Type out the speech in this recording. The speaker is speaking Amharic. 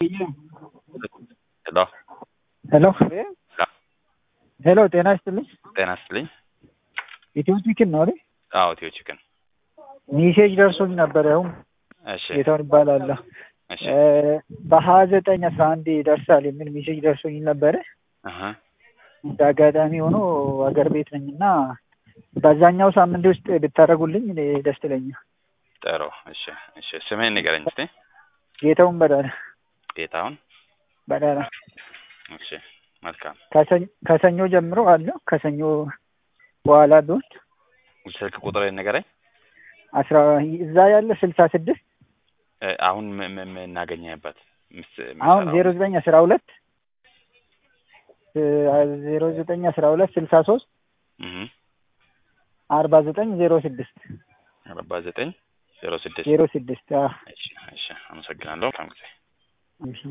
ሄሎ ሄሎ ሄሎ፣ ጤና ይስጥልኝ። ጤና ይስጥልኝ። ኢትዮ ቺክን ነው አይደል? አዎ ኢትዮ ቺክን። ሜሴጅ ደርሶኝ ነበር። ያው እሺ ጌታውን ይባላለሁ። እሺ በሀያ ዘጠኝ አስራ አንድ ይደርሳል የሚል ሜሴጅ ደርሶኝ ነበረ። አሀ እንደ አጋጣሚ ሆኖ አገር ቤት ነኝ እና በዛኛው ሳምንት ውስጥ ብታደርጉልኝ እኔ ደስ ይለኛል። ጥሩ። እሺ እሺ ስምህን ንገረኝ እስቲ። ጌታውን በዳለ ጌታሁን። በዳለ እሺ መልካም። ከሰኞ- ከሰኞ ጀምሮ አለው ከሰኞ በኋላ ቢሆን ስልክ ቁጥር ንገረኝ። አስራ እዛ ያለ ስልሳ ስድስት እ፣ አሁን ም- ም- የምናገኘህበት ምስ- አሁን የምሰራው ዜሮ ዘጠኝ አስራ ሁለት ዜሮ ዘጠኝ አስራ ሁለት ስልሳ ሶስት እህ አርባ ዘጠኝ ዜሮ ስድስት አርባ ዘጠኝ ዜሮ ስድስት ዜሮ ስድስት እሺ እሺ አመሰግናለሁ። መልካም ጊዜ።